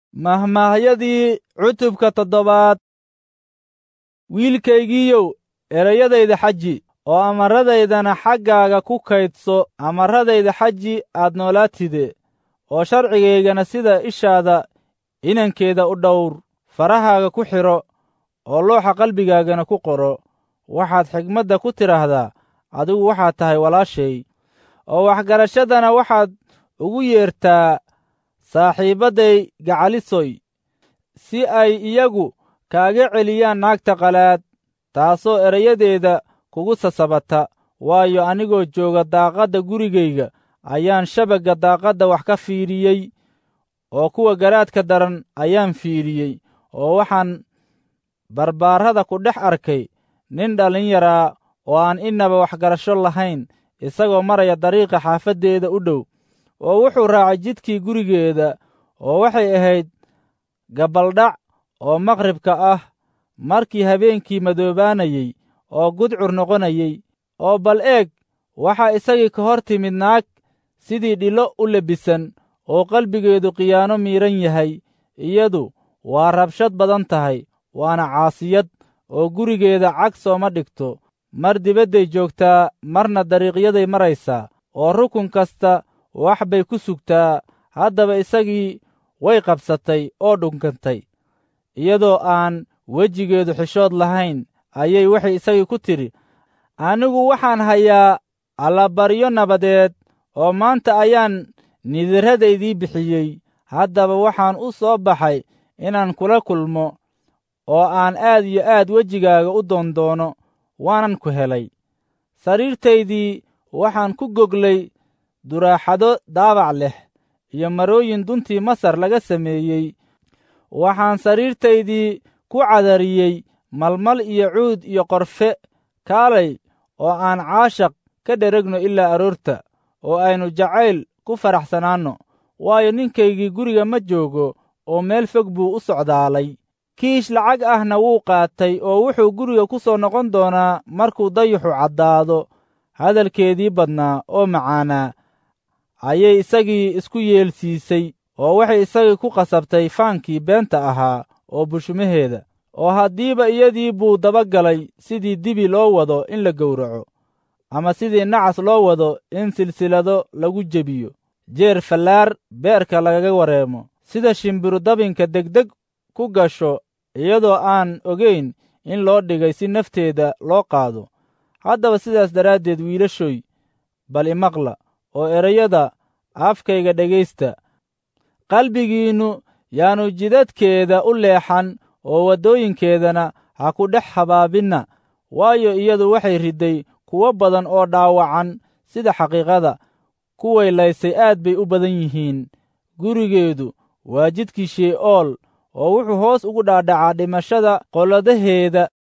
mahmaahyadii cutubka toddobaad wiilkaygiiyow erayadayda xaji oo amarradaydana xaggaaga ku kaydso amarradayda xaji aad noolaatide oo sharcigaygana sida ishaada inankeeda u dhowr farahaaga ku xidho oo looxa qalbigaagana ku qoro waxaad xigmadda ku tidhaahdaa adigu waxaad tahay walaashay oo waxgarashadana waxaad ugu yeertaa saaxiibadday gacalisoy si ay iyagu kaaga celiyaan naagta qalaad taasoo erayadeeda kugu sasabata waayo anigoo jooga daaqadda gurigayga ayaan shabagga daaqadda wax ka fiidhiyey oo kuwa garaadka daran ayaan fiidhiyey oo waxaan barbaarrada ku dhex arkay nin dhallinyaraa oo aan innaba waxgarasho lahayn isagoo maraya dariiqa xaafaddeeda u dhow oo wuxuu raacay jidkii gurigeeda oo waxay ahayd gabaldhac oo maqribka ah markii habeenkii madoobaanayey oo gudcur noqonayey oo bal eeg waxaa isagii ka hor timid naag sidii dhilo u lebisan oo qalbigeedu khiyaano miidhan yahay iyadu waa rabshad badan tahay waana caasiyad oo gurigeeda cag sooma dhigto mar dibadday joogtaa marna dariiqyaday maraysaa oo rukun kasta wax bay ku sugtaa haddaba isagii way qabsatay oo dhunkantay iyadoo aan wejigeedu xishood lahayn ayay waxay isagii ku tidhi anigu waxaan hayaa allabaryo nabadeed oo maanta ayaan nidirradaydii bixiyey haddaba waxaan u soo baxay inaan kula kulmo oo aan aad iyo aad wejigaaga u doondoono waanan ku helay sariirtaydii waxaan ku goglay duraaxado daabac leh iyo marooyin duntii masar laga sameeyey waxaan sariirtaydii ku cadariyey malmal iyo cuud iyo qorfe kaalay oo aan caashaq ka dheregno ilaa aroorta oo aynu jacayl ku faraxsanaanno waayo ninkaygii guriga ma joogo oo meel fog buu u socdaalay kiish lacag ahna wuu qaatay oo wuxuu guriga ku soo noqon doonaa markuu dayuxu caddaado hadalkeedii badnaa oo macaanaa ayay isagii isku yeelsiisay oo waxay isagii ku qasabtay faankii beenta ahaa oo bushumaheeda oo haddiiba iyadii buu dabagalay sidii dibi loo wado in la gowraco ama sidii nacas loo wado in silsilado lagu jebiyo jeer fallaar beerka lagaga wareemo sida shimbiru dabinka degdeg ku gasho iyadoo aan ogayn in loo dhigay si nafteeda loo qaado haddaba sidaas daraaddeed wiilashoy bal imaqla oo erayada afkayga dhegaysta qalbigiinnu yaanu jidadkeeda u leexan oo waddooyinkeedana ha ku dhex habaabinna waayo iyadu waxay ridday kuwo badan oo dhaawacan sida xaqiiqada kuway laysay aad bay u badan yihiin gurigeedu waa jidkii shee'ool oo wuxuu hoos ugu dhaadhacaa dhimashada qoladaheeda